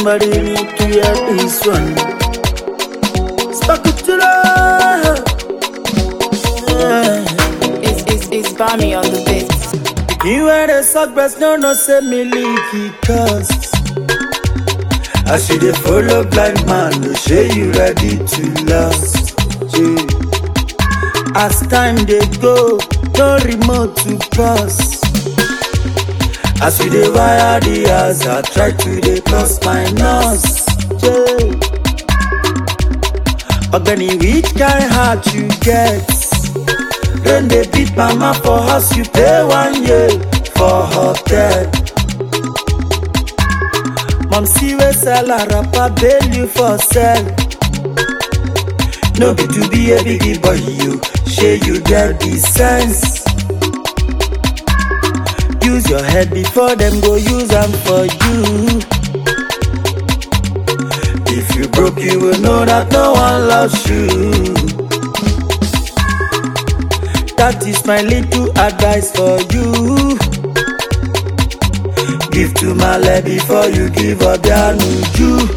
Somebody need to hear this one. Spakutula. Yeah. It's, it's, it's Bami on the beat. You wear the sock breast, no, no, say me leaky cause. I see the follow blind man, no say you ready to last. Yeah. As time they go, no remote to pass. As we dey wire the house, I try to dey cross my nose. Yeah. Ogbeni, which kind heart you get? Then they beat mama for house, you pay one year for hotel. Mom see we sell a rapper, bail you for sell. No be to be a biggie boy, you share you get the sense. Use your head before them go use them for you. If you broke, you will know that no one loves you. That is my little advice for you. Give to my leg before you give up your nuju.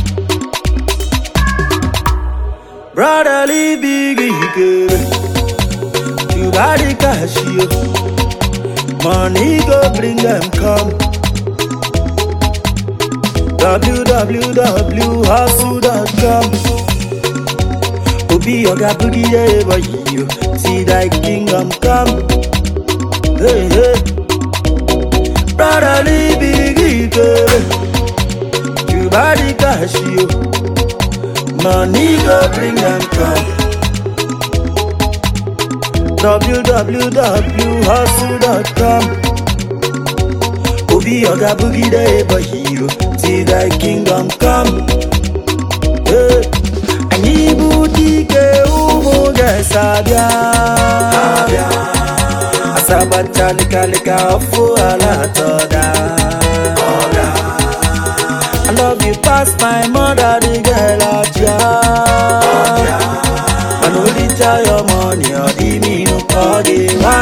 Brotherly biggie, you body cash you. Money go bring them come. www.hustle.com Obi Oga Boogie yeah, boy you see thy kingdom come. Hey hey, brotherly biggie girl, you body cash you. Money go bring them come. www.hustle.com Obi Oga Boogie day boy you see thy kingdom come. Hey. Anyị bụ dike ụmụ ga-esabịa Asabacha likalika ọfụ ala atọda I love you past my mother the girl ọcha Mana oricha your money ọ dị minu ka ọ dị nwa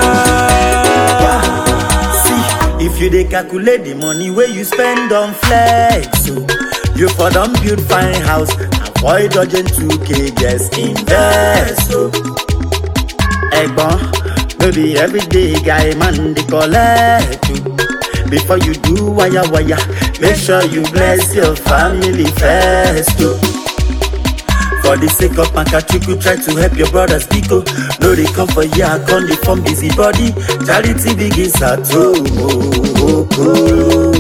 See, if you dey calculate the money wey you spend on flex so you for don build fine house avoid dodging 2k just invest o. ẹ̀gbọ́n no be everyday guy man dey collect o. before you do waya waya make sure you bless your family first o. For the sake of Makachukwu, try to help your brothers Biko. No, they come for ya, come they form busy body. Charity begins at home. Oh, oh, oh.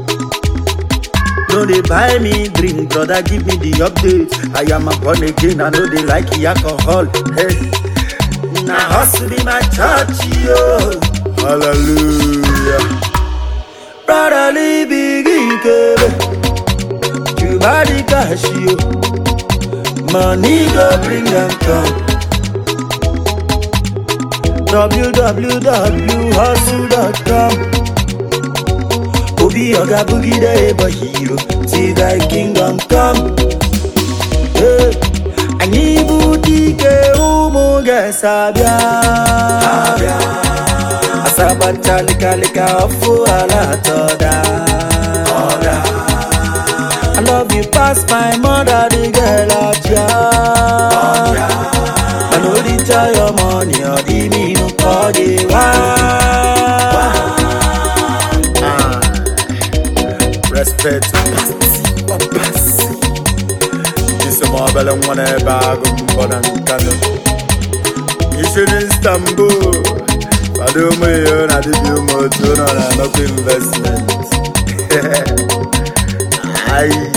No, they buy me drink, brother, give me the update. I am a born again, I know they like the alcohol. Hey, now hustle be my church, yo. Hallelujah. Brotherly biggie, kebe. You body cash, yo. Money go bring them come. www.hustle.com Obi Oga Boogie the boy hero See thy kingdom come hey. Anyị bụ dike ụmụ ga-esabịa Asabacha likalika ọfụ ala atọda I love you past my mother the girl ọcha Mana oricha your money ọ dị minu ka ọ dị nwa Ah, Respect Pasi Pasi Isi ma obele nwa n'ebe agụ mbọ na Nkano Isi n'Istanbul Kwado ụmụ ihe na dibịa ụmụ otu nọ na nnukwu investment Ayi